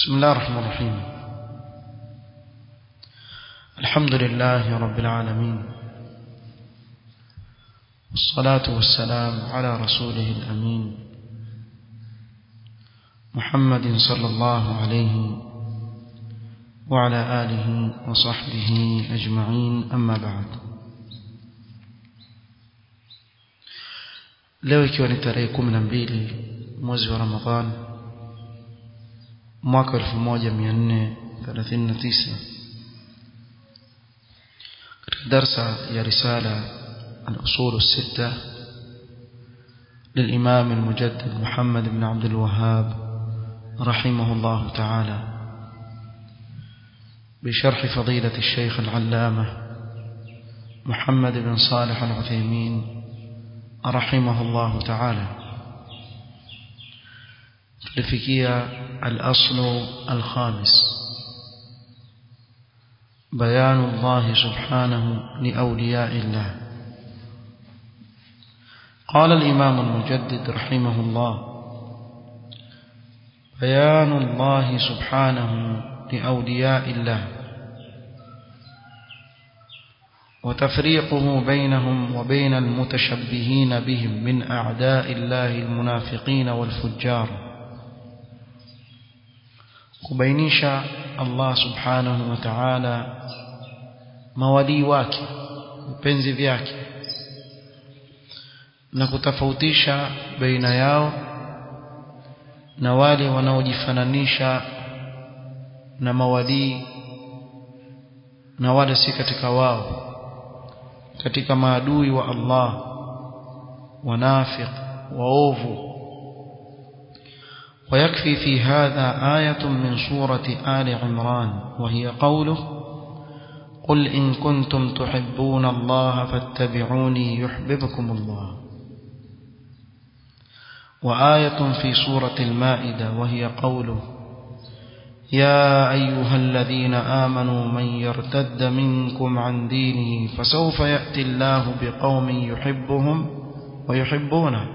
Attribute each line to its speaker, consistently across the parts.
Speaker 1: بسم الله الرحمن الرحيم الحمد لله رب العالمين والصلاة والسلام على رسوله الأمين محمد صلى الله عليه وعلى آله وصحبه أجمعين أما بعد leo ikiwa ni tarehe kumi na mbili mwezi wa ramadhan mwaka 1439 katika darsa ya risala al-usul الستة للإمام المجدد محمد بن عبد الوهاب رحمه الله تعالى بشرح فضيلة الشيخ العلامة محمد بن صالح العثيمين رحمه الله تعالى لفكية الأصل الخامس بيان الله سبحانه لأولياء الله قال الإمام المجدد رحمه الله بيان الله سبحانه لأولياء الله وتفريقه بينهم وبين المتشبهين بهم من أعداء الله المنافقين والفجار kubainisha Allah subhanahu wa ta'ala mawalii wake vipenzi vyake na kutofautisha baina yao na wale wanaojifananisha na mawalii na wale si katika wao katika maadui wa Allah wanafiq waovu ويكفي في هذا آية من سورة آل عمران وهي قوله قل إن كنتم تحبون الله فاتبعوني يحببكم الله وآية في سورة المائدة وهي قوله يا أيها الذين آمنوا من يرتد منكم عن دينه فسوف يأتي الله بقوم يحبهم ويحبونه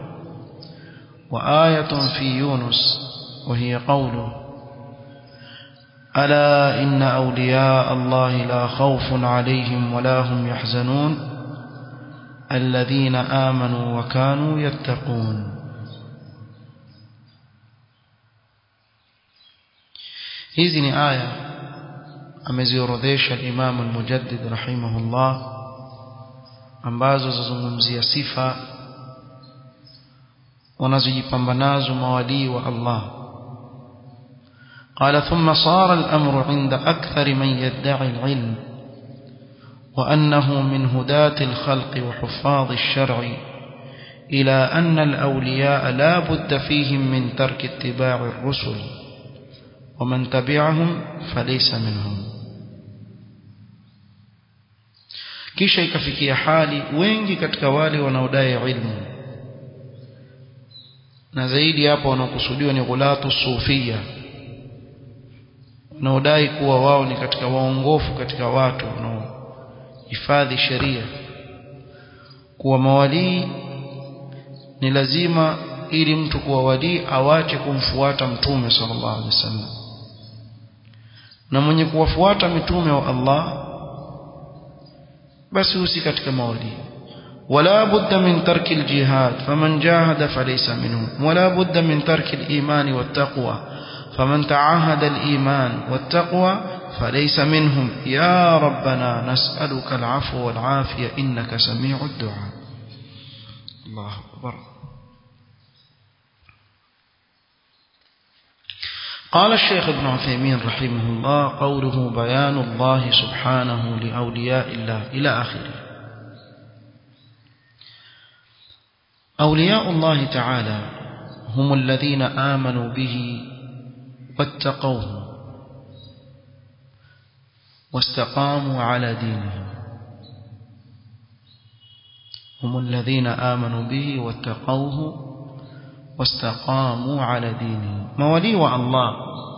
Speaker 1: وآية في يونس وهي قوله ألا إن أولياء الله لا خوف عليهم ولا هم يحزنون الذين آمنوا وكانوا يتقون hizi ni aya ameziorodhesha Imam al-Mujaddid rahimahullah ambazo zazungumzia sifa wanazojipamba nazo mawalii wa Allah قال ثم صار الأمر عند أكثر من يدعي العلم وأنه من هداة الخلق وحفاظ الشرع إلى أن الأولياء لا بد فيهم من ترك اتباع الرسل ومن تبعهم فليس منهم kisha ikafikia hali wengi katika wale wanaodai ilmu na zaidi hapo wanaokusudiwa ni ghulatu sufia wanaodai kuwa wao ni katika waongofu katika watu wanaohifadhi sheria kuwa mawalii ni lazima ili mtu kuwa walii awache kumfuata mtume sallallahu alaihi wasallam na mwenye kuwafuata mitume wa Allah basi usi katika mawalii ولا بد من ترك الجهاد فمن جاهد فليس منهم ولا بد من ترك الإيمان والتقوى فمن تعاهد الإيمان والتقوى فليس منهم يا ربنا نسألك العفو والعافية إنك سميع الدعاء الله أكبر قال الشيخ ابن عثيمين رحمه الله قوله بيان الله سبحانه لأولياء الله إلى آخره أولياء الله تعالى هم الذين آمنوا به واتقوه واستقاموا على دينه هم الذين آمنوا به واتقوه واستقاموا على دينه مولي الله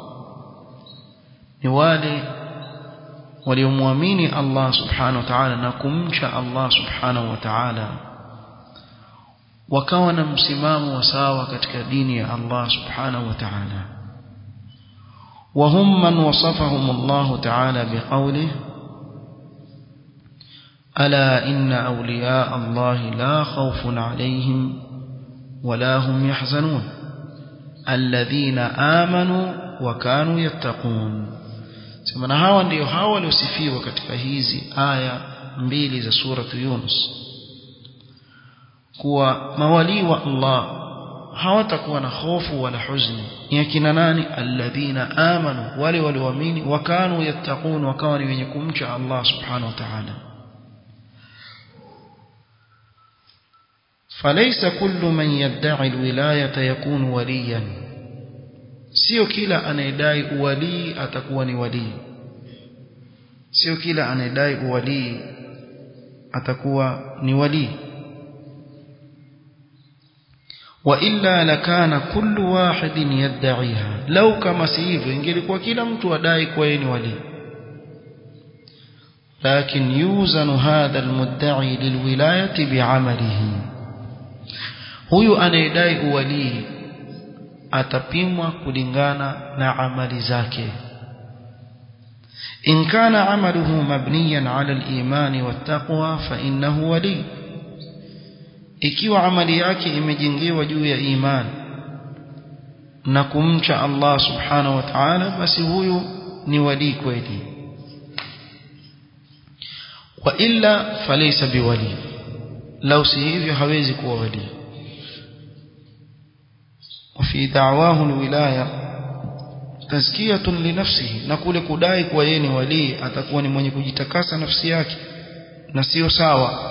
Speaker 1: نوالي وليموامين الله سبحانه وتعالى نكمش الله سبحانه وتعالى wakawa na msimamo wa sawa katika dini ya Allah subhanahu wa ta'ala وهم من وصفهم الله تعالى بقوله ألا إن أولياء الله لا خوف عليهم ولا هم يحزنون الذين آمنوا وكانوا يتقون semana hawa ndio hawa waliosifiwa katika hizi aya mbili za suratu Yunus kuwa mawalii wa Allah hawatakuwa na hofu wala huzuni ni akina nani alladhina amanu wale walioamini wakanu yattaqun wakawa ni wenye kumcha Allah subhanahu wa ta'ala فليس كل من يدعي الولاية يكون وليا sio kila anayedai uwalii atakuwa ni walii sio kila anayedai uwalii atakuwa ni walii وإلا لكان كل واحد يدعيها لو كما سيفو ingelikuwa kila mtu adai kwa yeye ni wali لكن يوزن هذا المدعي للولاية بعمله huyu anayedai uwalii atapimwa kulingana na amali zake in kana amaluhu mabniyan ala al-iman wat-taqwa fa innahu wali ikiwa amali yake imejengewa juu ya imani na kumcha Allah subhanahu wa ta'ala basi huyu ni wali kweli wa illa falaysa biwali lau si hivyo hawezi kuwa wali وفي دعواه الولايه تزكيه لنفسه na kule kudai kuwa yeye ni wali atakuwa ni mwenye kujitakasa nafsi yake na sio sawa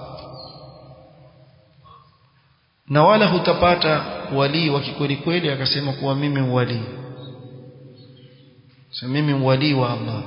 Speaker 1: na wala hutapata wali wa kikweli kweli akasema kuwa mimi wali sasa mimi wali wa Allah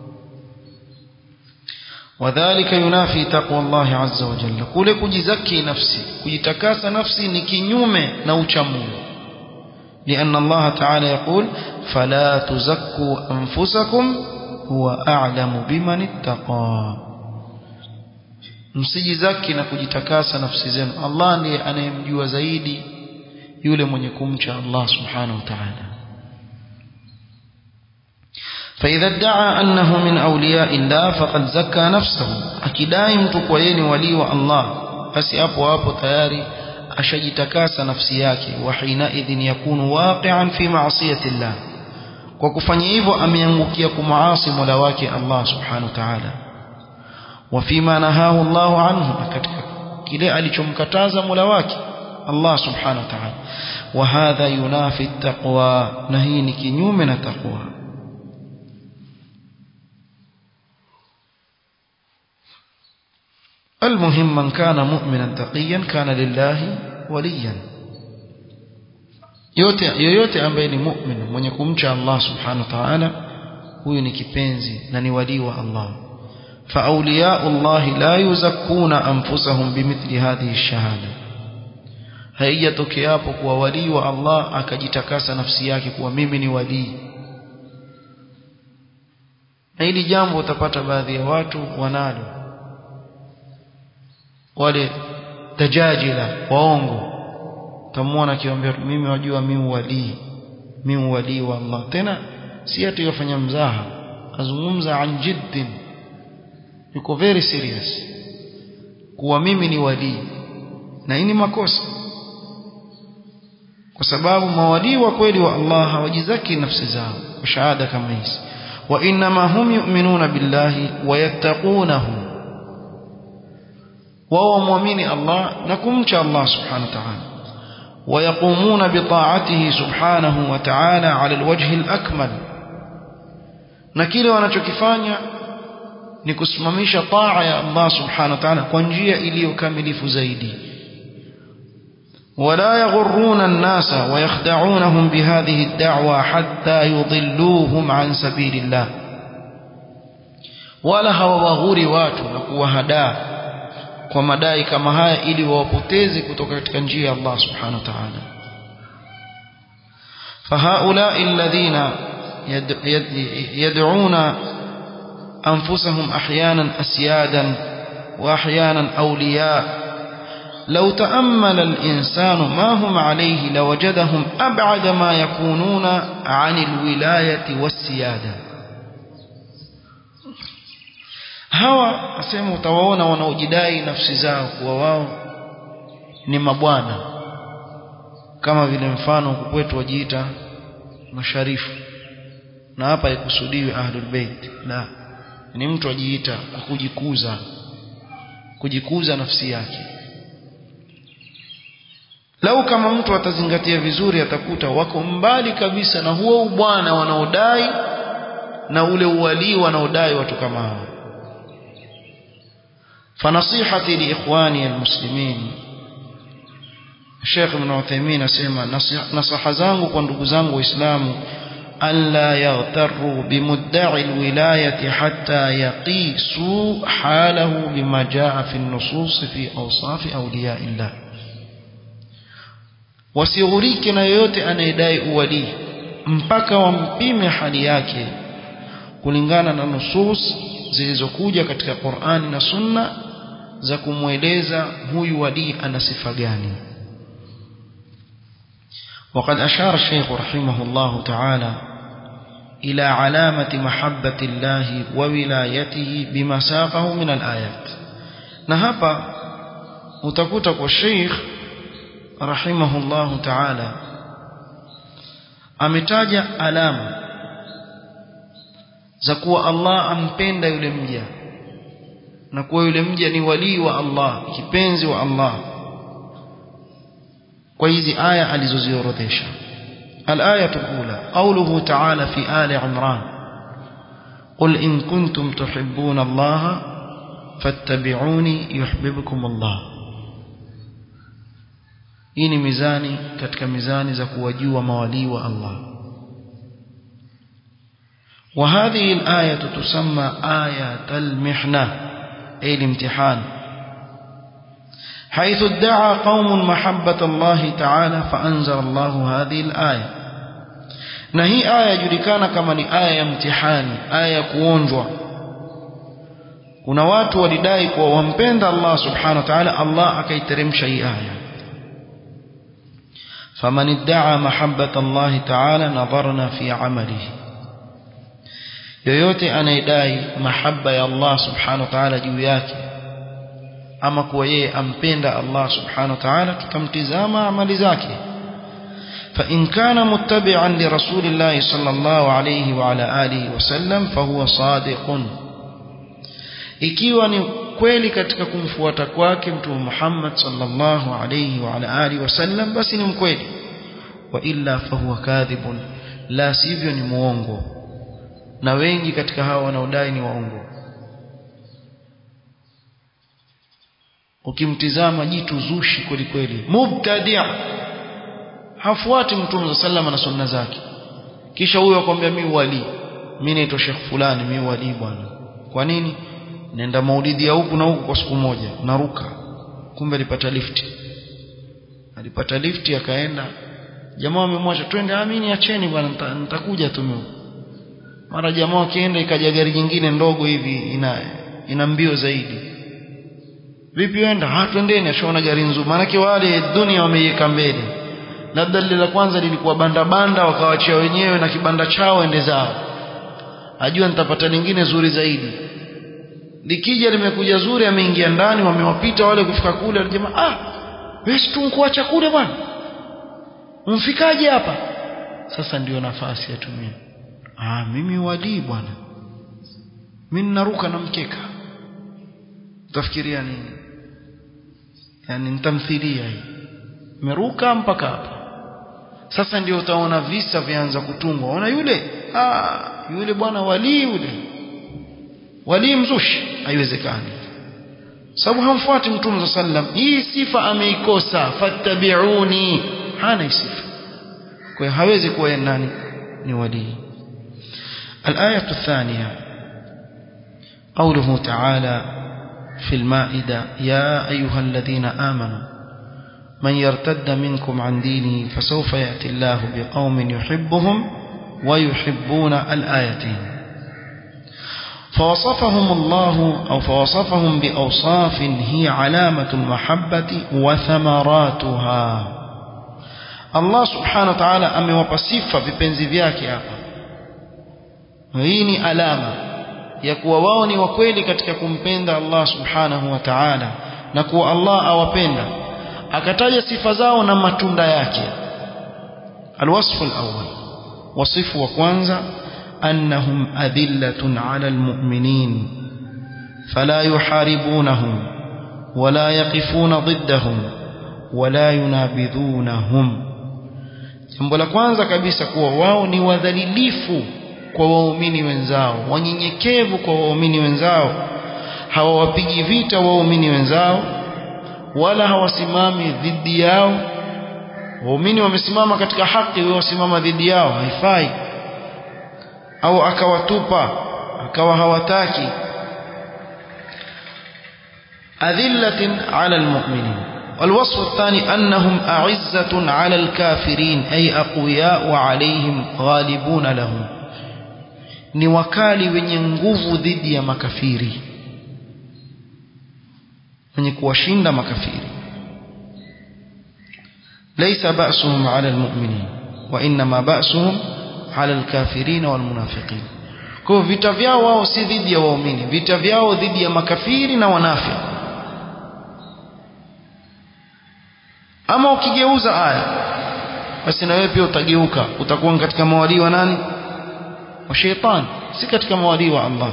Speaker 1: wadhālika yunafi taqwa Allah azza wa jalla kule kujizaki nafsi kujitakasa nafsi ni kinyume na uchamungu لأن الله تعالى يقول فلا تزكوا أنفسكم هو أعلم بمن اتقى msijizaki na kujitakasa nafsi zenu Allah ndiye anayemjua zaidi yule mwenye kumcha Allah subhanahu wa ta'ala فإذا ادعى أنه من أولياء الله فقد زكى نفسه akidai mtu kwa yeye ni wali wa Allah basi hapo hapo tayari ashajitakasa nafsi yake wa hina idhin yakunu waqi'an fi ma'siyati Allah kwa kufanya hivyo ameangukia kumaasi Mola wake Allah subhanahu wa ta'ala وفيما نهاه الله عنه katika kile alichomkataza Mola wake Allah subhanahu wa ta'ala وهذا ينافي التقوى na hii ni kinyume na taqwa المهم من كان مؤمنا تقيا كان لله وليا yote yoyote ambaye ni mu'min mwenye kumcha Allah subhanahu wa ta'ala huyu ni kipenzi na ni wali wa Allah فأولياء الله لا يزكون أنفسهم بمثل هذه الشهادة haijatokea hapo kuwa walii wa Allah akajitakasa nafsi yake kuwa mimi ni walii na hili jambo utapata baadhi ya watu wanalo wale tajajila waongo utamwona akiwaambia mimi wajua mimi walii mimi walii wa Allah tena si ati yafanya mzaha azungumza an jiddin yuko very serious kuwa mimi ni walii na hii ni makosa kwa sababu mawalii wa kweli wa Allah hawajizaki nafsi zao kwa shahada kama hizi wa inma hum yu'minuna billahi wa yattaqunahu wao muamini Allah na kumcha Allah subhanahu wa ta'ala ويقومون بطاعته سبحانه وتعالى على الوجه الأكمل na kile wanachokifanya ni kusimamisha taa ya Allah subhanahu wa ta'ala kwa njia iliyokamilifu zaidi ولا يغرون الناس ويخدعونهم بهذه الدعوة حتى يضلوهم عن سبيل الله ولا hawawaghuri watu na kuwahadaa kwa madai kama haya ili wawapoteze kutoka katika njia ya Allah subhanahu wa ta'ala فهؤلاء الذين يدعون أنفسهم أحيانا أسيادا وأحيانا أولياء لو تأمل الإنسان ما هم عليه لوجدهم أبعد ما يكونون عن الولاية والسيادة hawa asema utawaona wanaojidai nafsi zao kuwa wao ni mabwana kama vile mfano kwetu wajiita masharifu na hapa ikusudiwe ahlul bait la ni mtu ajiita kujikuza kujikuza nafsi yake lau kama mtu atazingatia vizuri atakuta wako mbali kabisa na huo ubwana wanaodai na ule uwalii wanaodai watu kama hao فنصيحتي لإخواني المسلمين الشيخ ابن عثيمين أسمى نصح زانgu kwa ndugu zangu waislamu ألا يغتروا بمدعي الولاية حتى يقيسوا حاله بما جاء في النصوص في أوصاف أولياء الله wasighurike na yoyote anayedai uwalii mpaka wampime hali yake kulingana na nusus zilizokuja katika Qur'ani na Sunna za kumweleza huyu walii ana sifa gani وقد أشار الشيخ رحمه الله تعالى إلى علامة محبة الله وولايته بما ساقه من الآيات نهبا متكوتك والشيخ رحمه الله تعالى ametaja alama za kuwa Allah ampenda yule mja na kuwa yule mja ni walii wa Allah kipenzi wa Allah kwa hizi aya alizoziorodhesha الآية الأولى قوله تعالى في آل عمران قل إن كنتم تحبون الله فاتبعوني يحببكم الله hii ni mizani katika mizani za kuwajua mawalii wa Allah وهذه الآية تسمى آية المحنة أي الامتحان حيث ادعى قوم محبة الله تعالى فأنزل الله هذه الآية نهي آية جلكان كما آية امتحان آية كونجوة kuna watu walidai kuwa wampenda Allah subhanahu wa ta'ala Allah akaiteremsha hii aya faman idda'a mahabbata Allah ta'ala nadharna fi 'amalihi yoyote anayedai mahaba ya Allah subhanahu wa ta'ala juu yake ama kuwa yeye ampenda Allah subhanahu wa ta'ala tutamtizama amali zake فإن كان متبعا لرسول الله صلى الله عليه وعلى آله وسلم فهو صادق ikiwa ni kweli katika kumfuata kwake mtume Muhammad sallallahu alayhi wa ala alihi wasallam basi ni mkweli wa illa fahuwa kadhibun la sivyo ni muongo na wengi katika hawa wanaodai ni waongo ukimtizama jitu zushi kweli kweli mubtadi' hafuati mtume sallallahu na sunna zake kisha huyo akwambia mimi wali mimi naitwa Sheikh fulani mimi wali bwana kwa nini nenda maulidi ya huku na huku kwa siku moja naruka kumbe alipata lifti alipata lifti akaenda jamaa wamemwacha twende amini acheni bwana nitakuja tu mimi mara jamaa akienda ikaja gari jingine ndogo hivi ina ina mbio zaidi vipi wenda ha twendeni ashaona gari nzuri maana wale dunia wameiweka mbele labda lile la kwanza lilikuwa banda banda wakawachia wenyewe na kibanda chao ende zao ajua nitapata lingine zuri zaidi likija limekuja zuri ameingia ndani wamewapita wale kufika kule jamaa ah wewe si tunkuacha kule bwana umfikaje hapa sasa ndio nafasi yatumie ah mimi wali bwana mimi naruka na mkeka utafikiria nini yani nitamthilia hii meruka mpaka hapa sasa ndio utaona visa vianza kutungwa ona yule ah yule bwana wali yule wali mzushi haiwezekani sababu hamfuati mtume sallam hii sifa ameikosa fattabi'uni hana sifa kwa hiyo hawezi kuwa nani ni wali الآية الثانية قوله تعالى في المائدة يا أيها الذين آمنوا من يرتد منكم عن دينه فسوف يأتي الله بقوم يحبهم ويحبون الآيتين فوصفهم الله أو فوصفهم بأوصاف هي علامة المحبة وثمراتها الله سبحانه وتعالى amewapa sifa vipenzi vyake hapa hii ni alama ya kuwa wao ni wakweli katika kumpenda Allah subhanahu wa ta'ala na kuwa Allah awapenda akataja sifa zao na matunda yake alwasfu alawwal wasifu wa kwanza annahum adillatun ala almu'minin fala yuharibunahum wala yaqifuna ضدهم wala yunabidhunahum jambo la kwanza kabisa kuwa wao ni wadhalilifu kwa waumini wenzao wanyenyekevu kwa waumini wenzao hawawapigi vita waumini wenzao wala hawasimami dhidi yao waumini wamesimama katika haki wao wasimama dhidi yao haifai au akawatupa akawa hawataki adhillatin ala almu'minin والوصف الثاني أنهم أعزة على الكافرين أي أقوياء عليهم غالبون لهم ni wakali wenye nguvu dhidi ya makafiri wenye kuwashinda makafiri laysa ba'suhum 'ala almu'minin wa inma ba'suhum 'ala alkafirin walmunafiqin kwa vita vyao wao si dhidi ya waumini vita vyao dhidi ya makafiri na wanafiki ama ukigeuza aya basi na wewe pia utageuka utakuwa katika mawalii wa nani wa shetani si katika mawalii wa Allah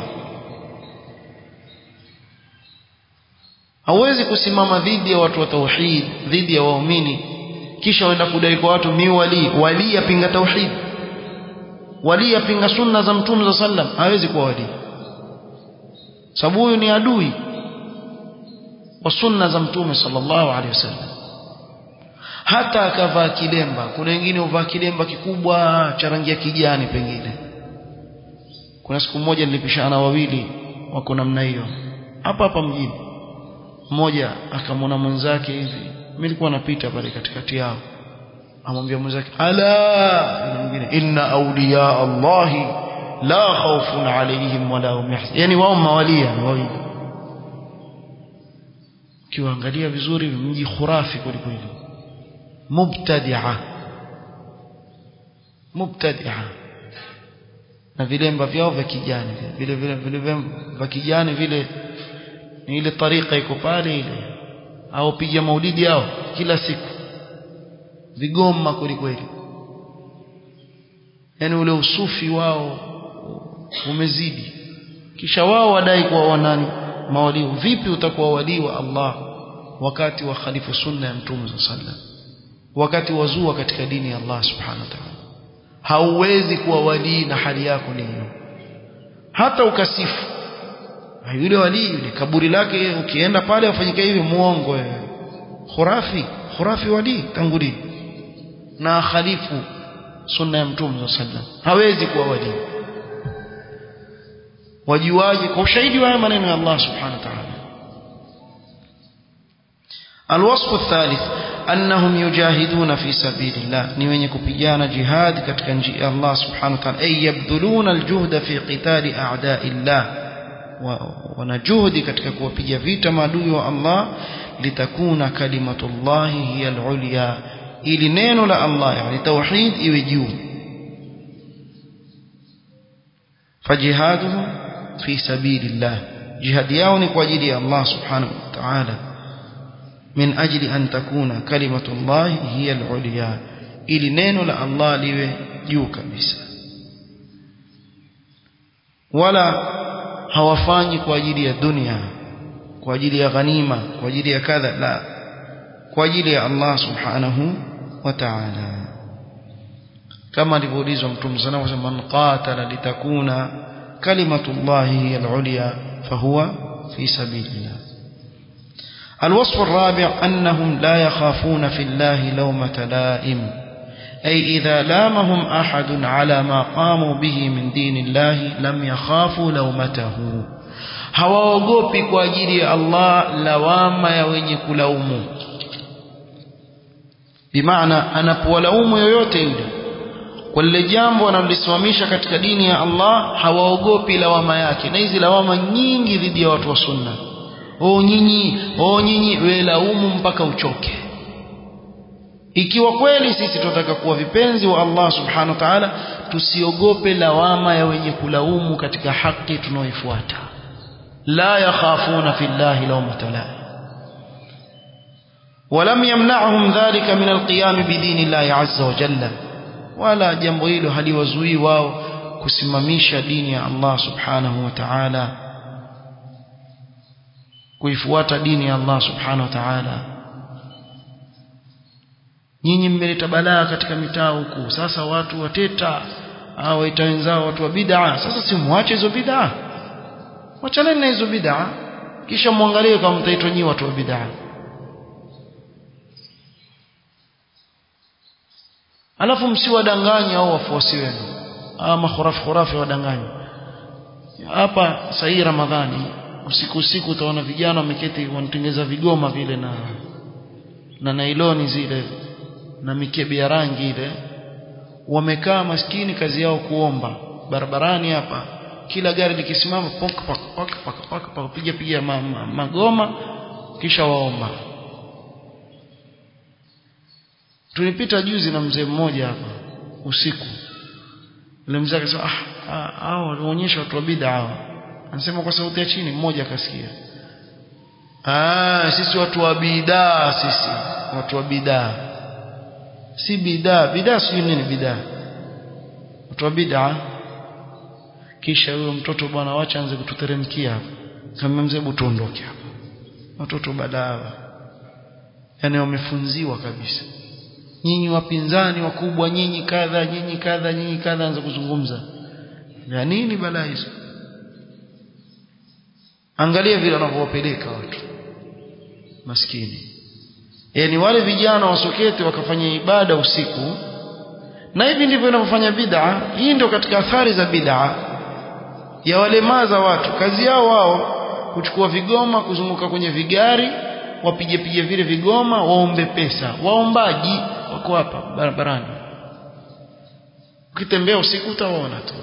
Speaker 1: hauwezi kusimama dhidi ya watu wa tauhid dhidi ya waumini kisha waenda kudai kwa watu mi wali wali yapinga tauhid wali yapinga sunna za mtume za sallam hawezi kuwa wali sababu huyu ni adui wa sunna za mtume sallallahu alaihi wasallam hata akavaa kilemba kuna wengine huvaa kilemba kikubwa cha rangi ya kijani pengine kuna siku moja nilipishana wawili wako namna hiyo hapa hapa mjini mmoja akamwona mwenzake hivi mimi nilikuwa napita pale katikati yao amwambia mwenzake ala mwingine inna awliya allahi la khawfun alayhim wala hum yahzanun yani wao mawalia ni wawili kiwaangalia vizuri mji khurafi kweli kweli mubtadi'a mubtadi'a na vilemba vyao vya kijani vile vile vile vya kijani vile ni ile tarika iko pale ile au piga maulidi yao kila siku vigoma kweli kweli yani ule usufi wao umezidi kisha wao wadai kuwa wanani mawalii vipi utakuwa walii wa Allah wakati wa khalifu sunna ya mtume sallallahu wakati wazua katika dini ya Allah subhanahu wa ta'ala hauwezi kuwa walii na hali yako ni hiyo hata ukasifu yule walii yule kaburi lake ukienda pale afanyike hivi muongo wewe khurafi khurafi walii tanguli na khalifu sunna ya mtume sallallahu hawezi kuwa walii wajuaje kwa ushahidi wa maneno ya Allah subhanahu wa ta'ala الوصف الثالث أنهم يجاهدون في سبيل الله ni wenye kupigana jihad katika njia ya Allah subhanahu wa ta'ala ay yabdhuluna aljuhda fi qital a'da'i Allah wana juhudi katika kuwapiga vita maadui wa Allah litakuna kalimatullahi hiya al-ulya ili neno la Allah yani tauhid iwe juu fajihaduhu fi sabilillah jihad yao ni kwa ajili ya Allah subhanahu wa ta'ala من أجل أن تكون كلمة الله هي العليا ili neno la Allah liwe juu kabisa wala hawafanyi kwa ajili ya dunia kwa ajili ya ghanima kwa ajili ya kadha la kwa ajili ya Allah subhanahu wa ta'ala kama alivyoulizwa mtume sana kwa man qatala litakuna kalimatullahi hiya al-ulya fahuwa fi sabilillah الوصف الرابع أنهم لا يخافون في الله لومة لائم أي إذا لامهم أحد على ما قاموا به من دين الله لم يخافوا لومته hawaogopi kwa ajili ya Allah lawama ya wenye kulaumu bimaana anapowalaumu yoyote yule kwa lile jambo wanalolisimamisha katika dini ya Allah hawaogopi lawama yake na hizi lawama nyingi dhidi ya watu wa sunna oh nyinyi oh nyinyi wewe laumu mpaka uchoke ikiwa kweli sisi tunataka kuwa vipenzi wa Allah subhanahu wa ta'ala tusiogope lawama ya wenye kulaumu katika haki tunaoifuata la yakhafuna fillahi lawmata laim ولم يمنعهم ذلك من القيام بدين الله عز وجل ولا jambo hilo haliwazuii wao kusimamisha dini ya Allah subhanahu wa ta'ala kuifuata dini ya Allah subhanahu wa ta'ala nyinyi mmeleta balaa katika mitaa huku sasa watu wateta au waita wenzao watu wa bid'a sasa si muache hizo bid'a wachaneni na hizo bid'a kisha muangalie kama mtaitwa nyinyi watu wa bid'a alafu msiwadanganye au wafuasi wenu ama khurafi khurafi wadanganye hapa sahii ramadhani usiku usiku utaona vijana wameketi wanatengeza vigoma vile na na nailoni zile na mikebe ya rangi ile wamekaa maskini kazi yao kuomba barabarani hapa kila gari likisimama pok pak pak pak pak pak piga piga ma, ma, magoma kisha waomba tulipita juzi na mzee mmoja hapa usiku yule mzee akasema ah hao walionyesha watu wa bid'a hao anasema kwa sauti ya chini mmoja akasikia ah sisi watu wa bid'a sisi watu wa bid'a si bid'a bid'a si nini bid'a watu wa bid'a kisha huyo mtoto bwana wacha anze kututeremkia hapa kama mzee butuondoke hapa watoto badawa yani wamefunziwa kabisa nyinyi wapinzani wakubwa nyinyi kadha nyinyi kadha nyinyi kadha anza kuzungumza ya nini balaa hizo angalia vile wanavyowapeleka watu maskini yani wale vijana wasokete wakafanya ibada usiku na hivi ndivyo inavyofanya bid'a hii ndio katika athari za bid'a ya walemaza watu kazi yao wao kuchukua vigoma kuzunguka kwenye vigari wapige pige vile vigoma waombe pesa waombaji wako hapa barabarani ukitembea usiku utawaona tu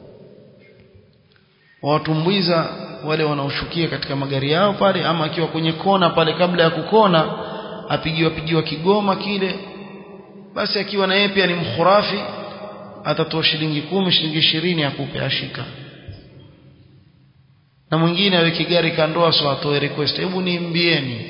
Speaker 1: wawatumbuiza wale wanaoshukia katika magari yao pale ama akiwa kwenye kona pale kabla ya kukona apigiwa pigiwa kigoma kile basi akiwa na yeye pia ni mkhurafi atatoa shilingi kumi shilingi ishirini akupe ashika na mwingine aweke gari kandoa so atoe request hebu niimbieni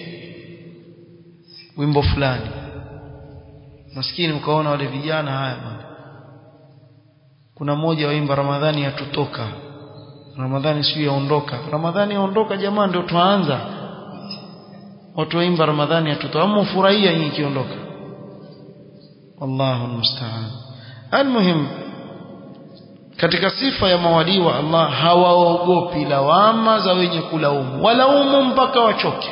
Speaker 1: wimbo fulani maskini mkaona wale vijana haya bwana kuna mmoja waimba ramadhani yatutoka ramadhani sio yaondoka ramadhani yaondoka jamaa ndio tuanza watu waimba ramadhani yatutoka ama ufurahia nyinyi kiondoka wallahu almusta'an almuhim katika sifa ya mawalii wa Allah hawaogopi lawama za wenye kulaumu walaumu mpaka wachoke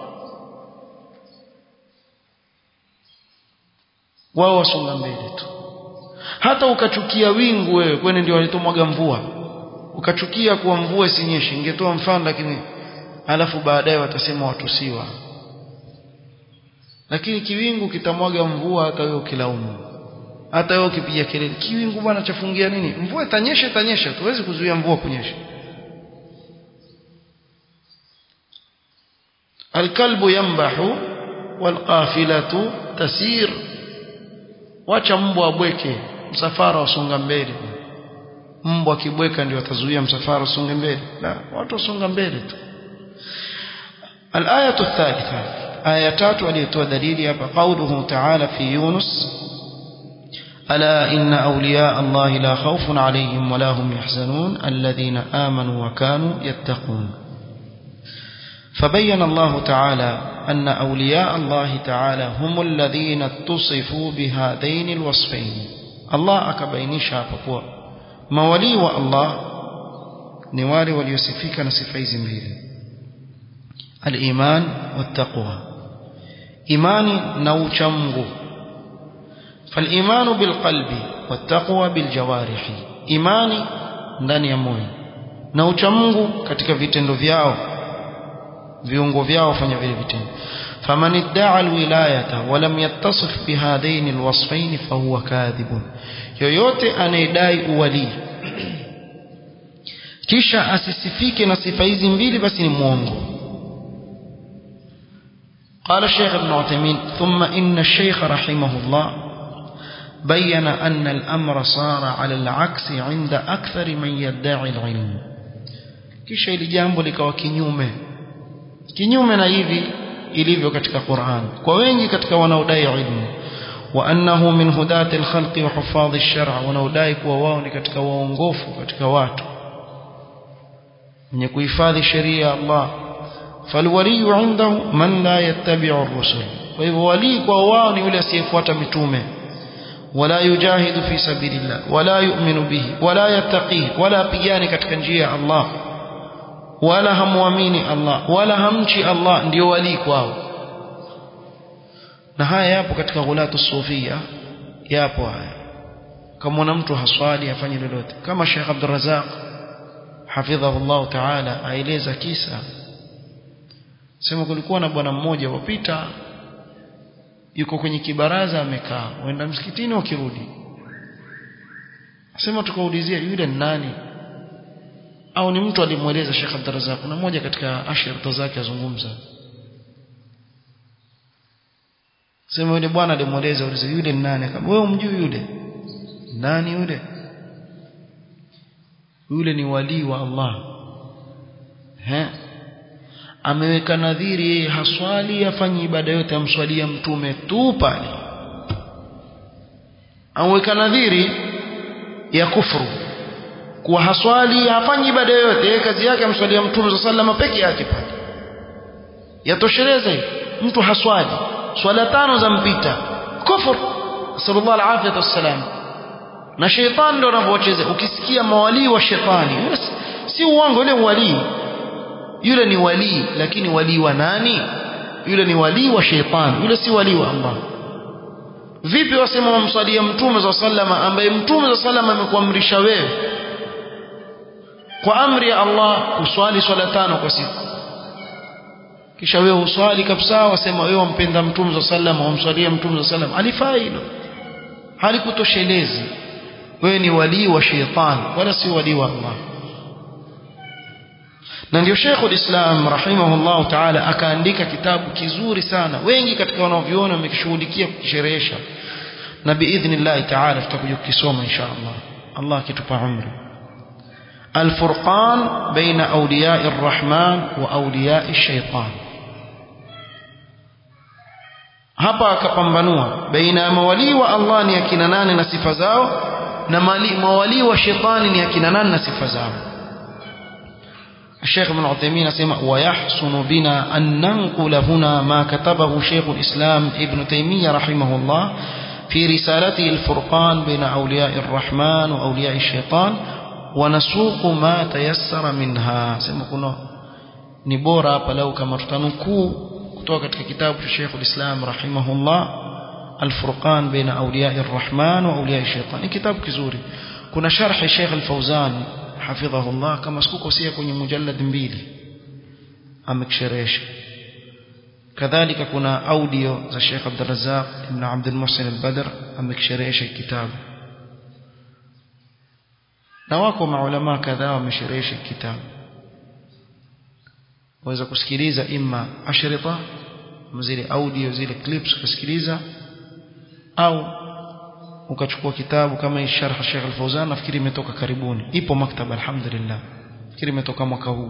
Speaker 1: wao wasonga mbele tu hata ukachukia wingu wewe kwani ndio walitomwaga mvua ukachukia kuwa mvua isinyeshe ingetoa mfano lakini alafu baadaye watasema watusiwa lakini kiwingu kitamwaga mvua hata wewe ukilaumu hata wewe ukipiga kelele kiwingu bwana chafungia nini mvua itanyesha itanyesha tuwezi kuzuia mvua kunyesha alkalbu yambahu walqafilatu tasir wacha mbwa abweke msafara usonga mbele mbwa akibweka ndio atazuia msafara usonge mbele la watu wasonga mbele tu الآية الثالثة آية تاتو aliyetoa dalili hapa قوله تعالى في يونس ألا إن أولياء الله لا خوف عليهم ولا هم يحزنون الذين آمنوا وكانوا يتقون فبين الله تعالى أن أولياء الله تعالى هم الذين اتصفوا بهذين الوصفين الله أكبينيشا فقوة مولي والله نوالي وليسفيك نسفيز مهيلي الإيمان والتقوى إيماني نوشمغو فالإيمان بالقلب والتقوى بالجوارح إيماني ndani ya moyo na ucha Mungu katika vitendo vyao viungo vyao fanya vile vitendo فمن ادعى الولاية ولم يتصف بهذين الوصفين فهو كاذب yoyote anayedai uwalii kisha asisifike na sifa hizi mbili basi ni mwongo قال الشيخ ابن عثيمين ثم إن الشيخ رحمه الله بين أن الأمر صار على العكس عند أكثر من يدعي العلم kisha ili jambo likawa kinyume kinyume na hivi ilivyo katika Qur'an kwa wengi katika wanaodai ilmu wa annahu min hudati alkhalqi wa hufadhi ash-shar' wanaodai kuwa wao ni katika waongofu katika watu wenye kuhifadhi sheria ya Allah falwali indahu man la yattabi'u ar-rusul kwa hivyo wali kwa wao ni yule asiyefuata mitume wala yujahidu fi sabilillah wala yu'minu bihi wala yattaqi wala pigani katika njia ya Allah wala hamuamini Allah wala hamchi Allah ndio wali kwao na haya yapo katika ghulatu sufia yapo haya kama mtu haswali afanye lolote kama Sheikh Abdul Razak hafidhahu Allah ta'ala aeleza kisa sema kulikuwa na bwana mmoja wapita yuko kwenye kibaraza amekaa waenda msikitini wakirudi sema tukaulizia yule ni nani au ni mtu alimweleza Sheikh Abdurrazzaq kuna mmoja katika ashirta zake azungumza sema yule bwana alimweleza ulize yule ni nani akamwambia wewe umjui yule nani yule yule ni wali wa Allah he ameweka nadhiri yeye haswali afanye ibada yote amswalia mtume tu pale ameweka nadhiri ya kufuru kuwa haswali hafanyi ibada yoyote yeye kazi yake amswalia mtume sallallahu peke yake pale yatosheleza mtu haswali swala tano za mpita kufur sallallahu alaihi wasallam na shetani ndo anavyocheza ukisikia mawalii wa shetani si uongo yule walii yule ni walii lakini walii wa nani yule ni walii wa shetani yule si walii wa Allah vipi wasema wamswalia mtume za sallama ambaye mtume za sallama amekuamrisha wewe kwa amri ya Allah uswali swala tano kwa siku kisha wewe uswali kabisa wasema wewe wampenda mtume za sallama wamswalia mtume za sallama alifaa hilo halikutoshelezi wewe ni walii wa shetani wala si walii wa Allah na ndio Sheikhul Islam rahimahullah ta'ala akaandika kitabu kizuri sana wengi katika wanaoviona wamekishughulikia kukisherehesha na biidhnillah ta'ala tutakuja kukisoma insha Allah Allah akitupa umri الفرقان بين أولياء الرحمن وأولياء الشيطان hapa akapambanua baina ya mawalii wa Allah ni akina nane na sifa zao na mawalii wa shetani ni akina nane na sifa zao الشيخ ابن عثيمين سمع ويحسن بنا أن ننقل هنا ما كتبه شيخ الإسلام ابن تيمية رحمه الله في رسالته الفرقان بين أولياء الرحمن وأولياء الشيطان ونسوق ما تيسر منها سمع كنا نبورا فلو كما تتنكو kutoka katika kitabu cha Sheikh al-Islam rahimahullah al-Furqan baina awliya ar-Rahman wa awliya ash-Shaytan ni kitabu kizuri kuna sharh Sheikh al-Fawzan hafidhahullah kama sikukosea kwenye mujallad mbili amekisherehesha kadhalika kuna audio za Sheikh Abdul Razzaq ibn Abd al-Muhsin al-Badr amekisherehesha kitabu na wako maulama kadhaa wamesherehesha kitabu waweza kusikiliza imma ashrita zile audio zile clips kusikiliza au ukachukua kitabu kama hii sharh Sheikh Al-Fauzan nafikiri imetoka karibuni ipo maktaba alhamdulillah nafikiri imetoka mwaka huu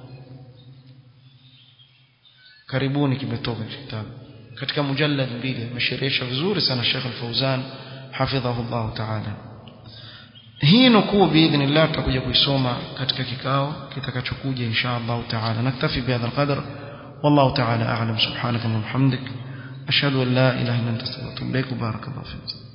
Speaker 1: karibuni kimetoka kitabu katika mujallad mbili amesherehesha vizuri sana Sheikh Al-Fauzan hafidhahu Allah ta'ala hii nukuu biidhnillah tutakuja kuisoma katika kikao kitakachokuja insha Allah taala naktafi bihadha alqadr wallahu taala a'lam subhanaka wa bihamdik ashhadu an la ilaha illa anta astaghfiruka wa atubu ilaik barakallahu fik